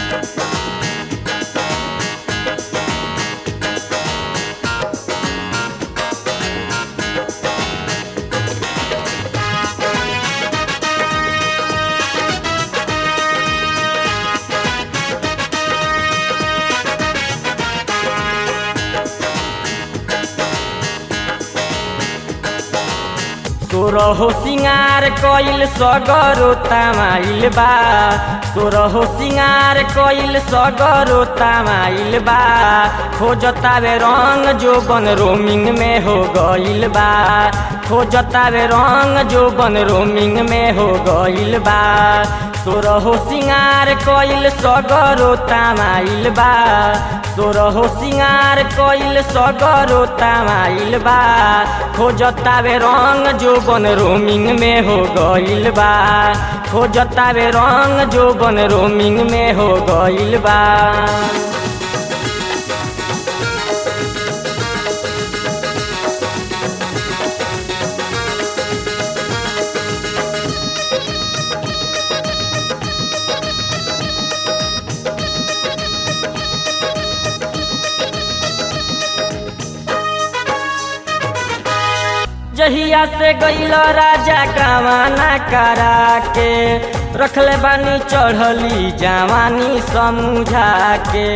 सोरहो सिंगार कइल सगरो तामाइल बा सोरहो सिंगार कइल सगरो तामाइल बा खोजतावे रंग जो बन रोमिंग में हो गइल बा खोजतावे रंग जो बन रोमिंग में हो गइल बा सोरहो सिंगार कइल सगरो तामाइल बा सोरहो सिंगार कइल सगरो तामाइल बा खोजतावे रंग जो बन रोमिंग में हो गइल बा खोजतावे रंग जो बन रोमिंग में हो गइल बा जहिया से गइल राजा कावाना करा के रखले बानी चढ़ली जवानी समझा के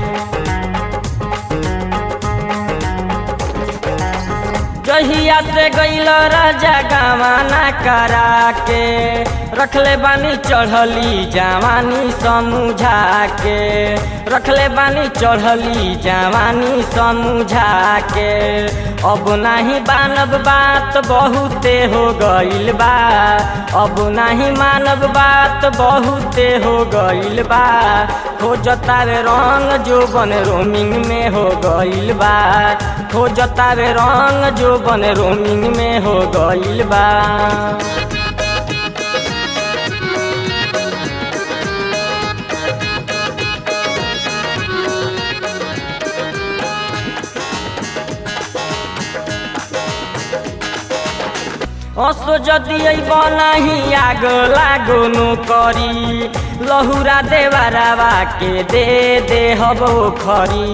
जहिया से गइल राजा गावाना करा के रखले बानी चढ़ली जवानी समझा के रखले बानी चढ़ली जवानी समझा के अब नाही बानब बात बहुते हो गइल बा अब नाही मानब बात बहुते हो गइल बा खोजतावे रंग जो बन रोमिंग में हो गइल बा खोजतावे रंग जो बन रोमिंग में हो गइल बा असो जदि बनाही आग लागो नो करी लहुरा देवारावा के दे दे हबो खरी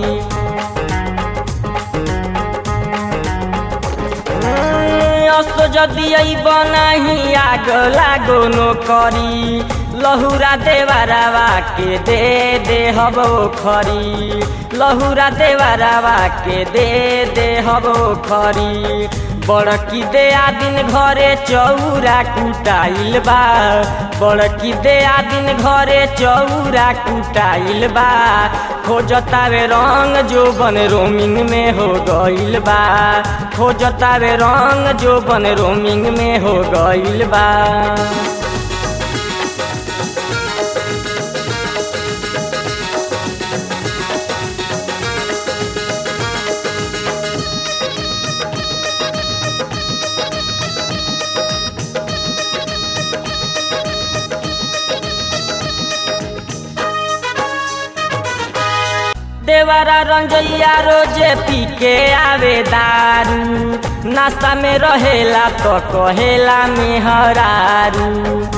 असो जदि बनाही आग लागो नो करी लहुरा देवारावा के दे दे हबो खरी लहुरा देवारावा के दे दे हबो खरी बड़की दे दिन घरे चौरा कुटाइल बा बड़की दे दिन घरे चौरा कुटाइल बा खोजतावे रंग जो बन रोमिंग में हो गइल बा खोजतावे रंग जो बन रोमिंग में हो गइल बा देवरा रंजैया रोजे पी के आवे दारू नाश्ता में रहेला तो कहेला मेहरारू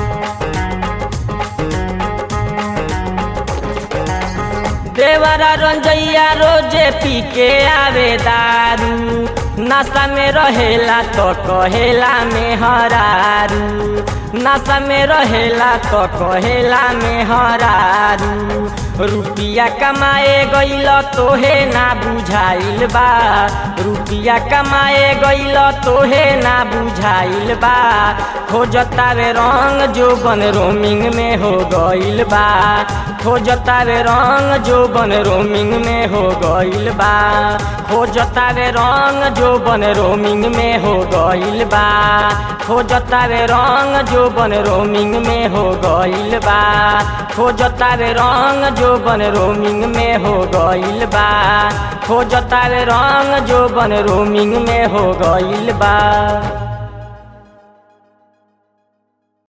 देवरा रंजैया रोजे पी के आवे दारू नाश्ता में रहेला तो कहेला मेहरारू नाश्ता में रहेला तो कहेला मेहरारू रुपिया कमाए गइल तोहे ना बुझाइल बा रुपिया कमाए गइल तोहे ना बुझाइल बा खोजतावे रंग जो बन रोमिंग में हो गइल बा खोजतावे रंग जो बन रोमिंग में हो गइल बा खोजतावे रंग जो बन रोमिंग में हो गइल बा खोजतावे रंग जो बन रोमिंग में हो गइल बा खोजतावे रंग जो बन रोमिंग में हो गइल बा खोजतावे रंग जो बन रोमिंग में हो गइल बा